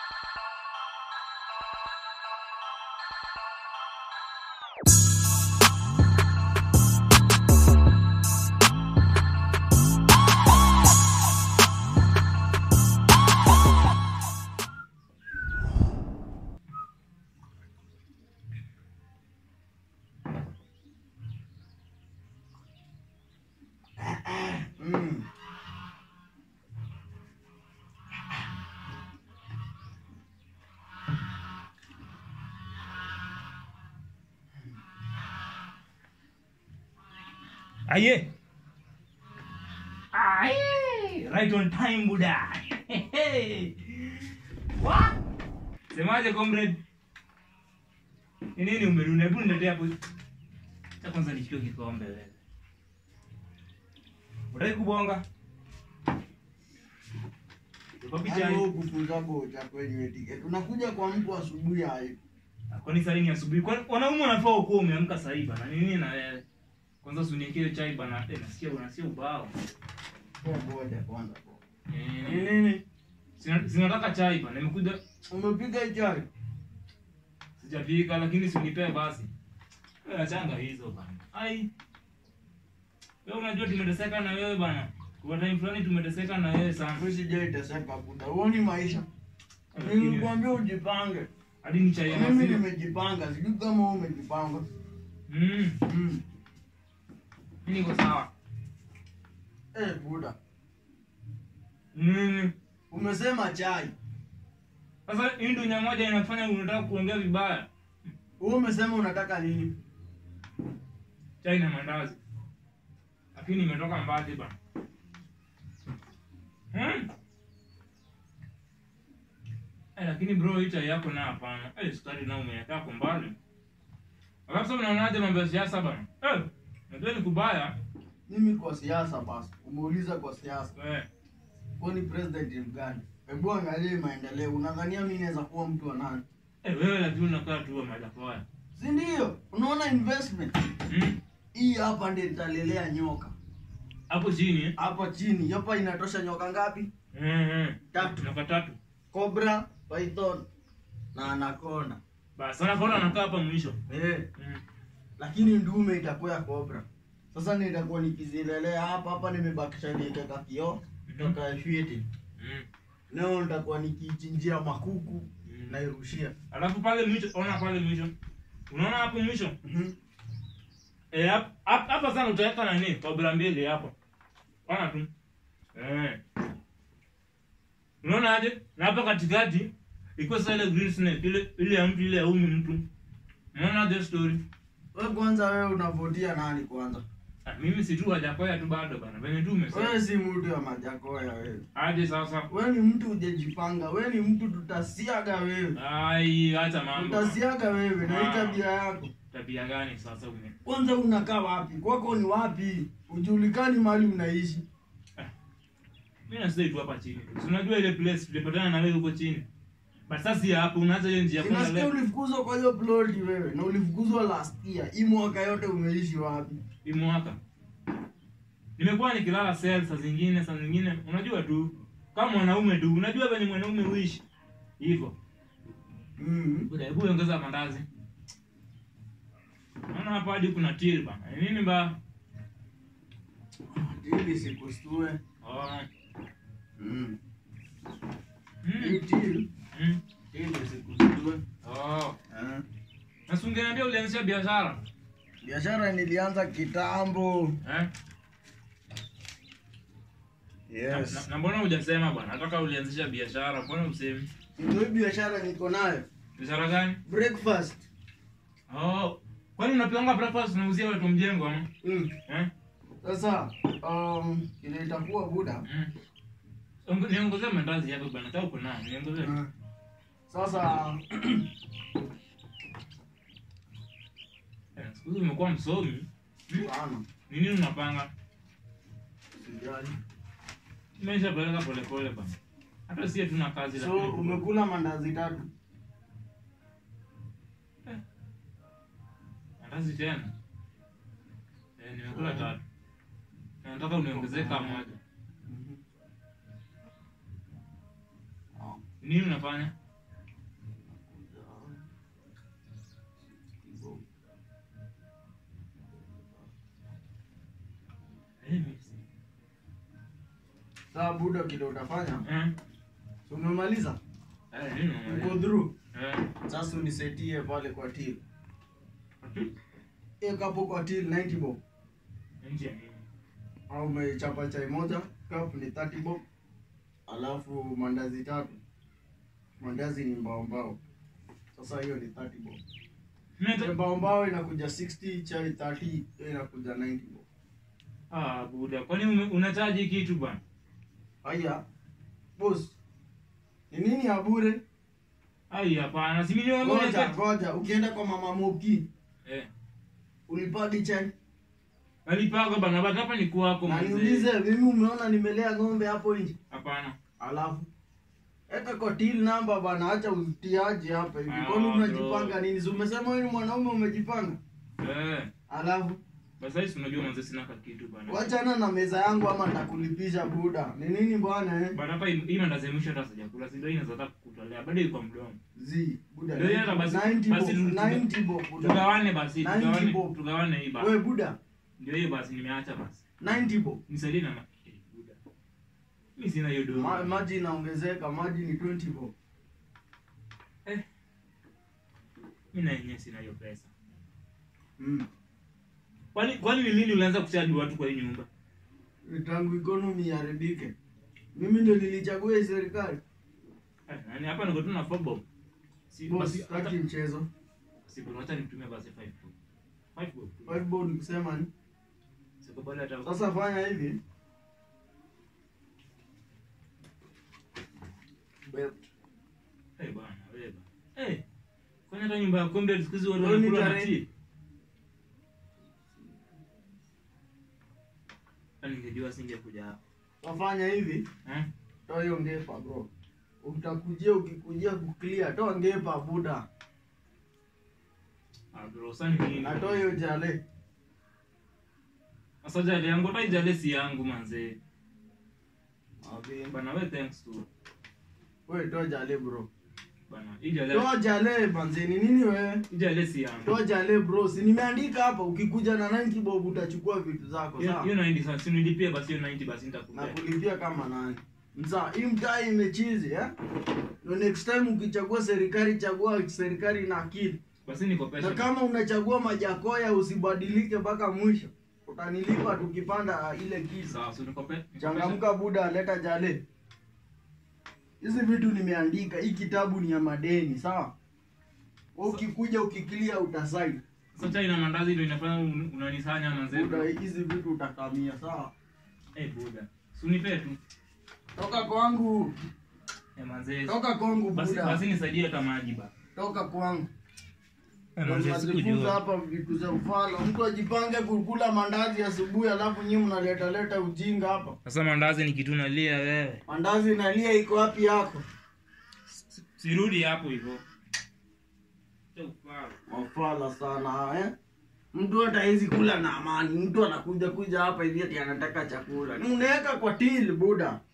Mm. Aye. Aye. Right on time, Buddha. What? Semaje comrade? Ni nini umerudi? Hebu niletee hapo. Cha kwanza nichukue kikombe wewe. Unataka kubonga? Uko picha Yaani hii. wewe kufunza bocha kwenye tiketi. Unakuja kwa mtu asubuhi hai. Kwani saa hii ni asubuhi? Kwani wanaume wanafaa ukuwa umeamka saa hii bana? Ni nini na wewe? Kwanza usiniekee chai bana. Eh, nasikia unasikia ubao. Kwa boja kwanza. kwa. Eh, Ni nini? Sina- Sinataka chai bana. Nimekuja Umepiga chai? sijapika lakini si unipee basi. Wewe achanga hizo bana. Ai. Wewe unajua tumeteseka na wewe bana. Kwa time fulani tumeteseka na wewe sana. Mimi sijaiteseka buda. Huoni maisha? Lakini- Nilikwambia ujipange. Hadi ni chai ya Mimi maziwa. nimejipanga. Sijui kama wewe umejipanga. Mm. Mm. Mimi niko sawa. Eh, buda. Nini? Umesema chai. Sasa hii ndio nya moja inafanya unataka kuongea vibaya. Wewe umesema unataka nini? Chai na mandazi. Lakini nimetoka mbali bana. Hmm? Eh, lakini bro hii chai yako na hapana. Eh, sukari na umeweka hapo mbali. Alafu sasa unaonaje mambo ya siasa bana? Eh, najua ni kubaya. Mimi kwa siasa basi. Umeuliza kwa siasa. Eh, Wewe ni president mgani? Hebu angalia maendeleo. Unadhania mimi naweza kuwa mtu wa nani? eh wewe lakini unakaa tu wa majapoa. Si ndio? Unaona investment Hmm? hii hapa ndio italelea nyoka. Hapo chini. eh? Hapa chini, hapa inatosha nyoka ngapi? Mhm. Tatu. Namba tatu. Cobra, python na anaconda. Basi sana kona anakaa hapa mwisho. Eh, Mm. lakini ndume itakuwa ya cobra. Sasa nitakuwa nikizilelea hapa hapa nimebakisha niweke kioo, toka fiti. Mm. Leo nitakuwa nikichinjia makuku Mm. nairushia. Alafu pale mwisho, ona pale mwisho. Unaona hapo mwisho? Mhm. Eh, hap- hap- hapa sana utaweka nani? Kabla mbili hapo. Ona tu. Eh. Unaona aje? Na hapa katikati iko sasa ile green snake ile ile ya mtu ile ya umi mtu. Unaona the story? Wewe kwanza wewe unavotia nani kwanza? Ah, mimi si tu hajakoya tu bado bana. Venye tu umesema. Wewe si mtu wa majakoya wewe. Aje sasa. Wewe ni mtu hujajipanga. Wewe ni mtu tutasiaga wewe. Ai, acha mambo. Tutasiaga wewe na hii Ah. tabia yako. Tabia gani sasa ume? Kwanza unakaa wapi? Kwako ni wapi? Ujulikani mahali unaishi. Mimi nasema tu hapa chini. Si unajua ile place tulipatana na wewe huko chini. Basi sasa si hapo unaanza hiyo njia kwenda Inasikia left. ulifukuzwa kwa hiyo ploti wewe na ulifukuzwa last year. Hii mwaka yote umeishi wapi? Hii mwaka. Nimekuwa nikilala cell saa zingine saa zingine unajua tu kama mwanaume tu unajua venye mwanaume huishi. Hivyo. Mhm. Buda hebu ongeza mandazi. Naona hapa hadi kuna till bana. Ni Nini ba? Ili sikustue. Oh. Mhm. Hii Mm. till Mm. ili sikustue. Oh. Eh. Na si ungeniambia ulianzisha biashara? Biashara nilianza kitambo. Eh? Yes. Na, na mbona hujasema bwana? Nataka ulianzisha biashara, mbona usemi? Ndio hii biashara niko nayo. Biashara gani? Breakfast. Oh. Kwani unapianga breakfast unauzia watu mjengo ama? Mm. Eh? Sasa um, ile itakuwa buda. Mm. Onge- Niongezee mandazi yako bwana, hata uko nayo. Niongezee. Mm. Sasa Eh, Siku hizi umekuwa msomi. sana. Ni nini unapanga? Sijali. Nimeshapeleka pole pole bwana. Hata sie tuna kazi So umekula mandazi tatu. mandazi tena. Eh, nimekula tatu. Na Nataka uniongezee kama moja. Mhm. Ah. Nini unafanya? Saa buda kile utafanya. Eh? So umemaliza? Eh, nini Uko unamaliza? through. Eh. Sasa unisetie pale kwa till. Ati? Eka hapo kwa till 90 bob. Nje ya nini? Au umechapa chai moja, cup ni 30 bob. Alafu mandazi tatu. Mandazi ni mbao mbao. Sasa hiyo ni 30 bob. Mimi nata- Mbao mbao inakuja 60, chai 30, hiyo inakuja 90 bob. Ah, buda. Kwani ume- unachaji kitu bwana? Haya. Boss. Ni nini ya bure? Ai, hapana. Si mimi wewe Ngoja, ngoja. Ukienda kwa mama Moki, Eh. ulipadi chai. Alipaga bana, but hapa ni kwako Na mzee. niulize, mimi umeona nimelea ng'ombe hapo nje? Hapana. Alafu eka kwa till number bana, acha utiaje hapa hivi. Ah, Kwani bro. unajipanga nini? Si umesema wewe ni mwanaume umejipanga? Eh. Alafu Basi sasa unajua mzee sina ka kitu bana. wachana na meza yangu ama nitakulipisha buda. Ni nini bwana eh? Bana hapa hii hii mandazi ya mwisho hata sijakula. Si ndio hii inaweza hata kukutolea. Bado iko mdomo. Zi, buda. Ndio hata basi- 90 basi bob, tu- 90 bob buda. Tugawane basi, 90 tugawane, bob. tugawane hii basi. Wewe buda, Ndio hiyo basi nimeacha basi. 90 bob. Nisaidie na ma- eh, buda. Mimi sina hiyo dogo. Ma, maji inaongezeka, maji ni 20 bob. Eh. Mimi na yenyewe sina hiyo pesa. Mm. Kwani kwani ni lini ulianza kuchaji watu kwa hii nyumba? Tangu economy iharibike. Mimi ndio nilichagua hii serikali. Eh, nani hapa niko tu na fobo. Si Boss, basi sitaki hata mchezo. si bwana acha nitumie basi 5 bob. 5 bob. Five bob ni kusema ni. Siko bado hata Sasa fanya hivi. Belt. Eh bwana, wewe bwana. Eh. Kwani hata nyumba ya kombe siku hizi watu Leo ni wanakula na tarehe- tea? Yaani ningejua singekuja hapa. Wafanya hivi. Eh? Toa hiyo ngepa bro. Utakujia ukikujia kuclear, toa ngepa buda. Ah bro, sasa ni nini? Na toa hiyo jale. Sasa jale yangu hata jale si yangu manze. Abi. Bana wewe thanks to. Wewe toa jale bro. Bana, hii jale Toa jale banzeni nini wewe? hii jale si yangu. Toa jale bro. Si nimeandika hapa ukikuja na 90 bob utachukua vitu zako Hiyo sawa? hiyo 90 sasa si nilipie basi hiyo 90 basi na nitakupea. kulipia kama nani. Mza, hii mtaa imechizi eh? No next time ukichagua serikali chagua serikali na akili. Basi nikopesha. Na kama unachagua majakoya usibadilike mpaka mwisho. Utanilipa tukipanda ile kisa. sawa, si nikope. Changamka buda, leta jale. Hizi vitu nimeandika, hii kitabu ni ya madeni, sawa? Wewe ukikuja ukiklia utasaini. Sasa chai na mandazi ndio inafanya un- unanisanya manze. Buda, hizi vitu utakamia, sawa? Eh buda. Si unipe tu. Toka kwangu, Eh manze. toka kwangu Basi buda. basi nisaidie hata maji ba. Toka kwangu. Eh manze Najifunza sikujua. hapa vitu za mfano. Mtu ajipange kukula mandazi asubuhi, alafu nyinyi mnaleta leta ujinga hapa. Sasa mandazi ni kitu nalia wewe. Mandazi nalia iko wapi yako? Sirudi hapo hivyo. Acha ufala. Mafala sana eh? Mtu hata hizi kula na amani. Mtu anakuja kuja hapa hivi ati anataka chakula. Ni unaweka kwa till buda.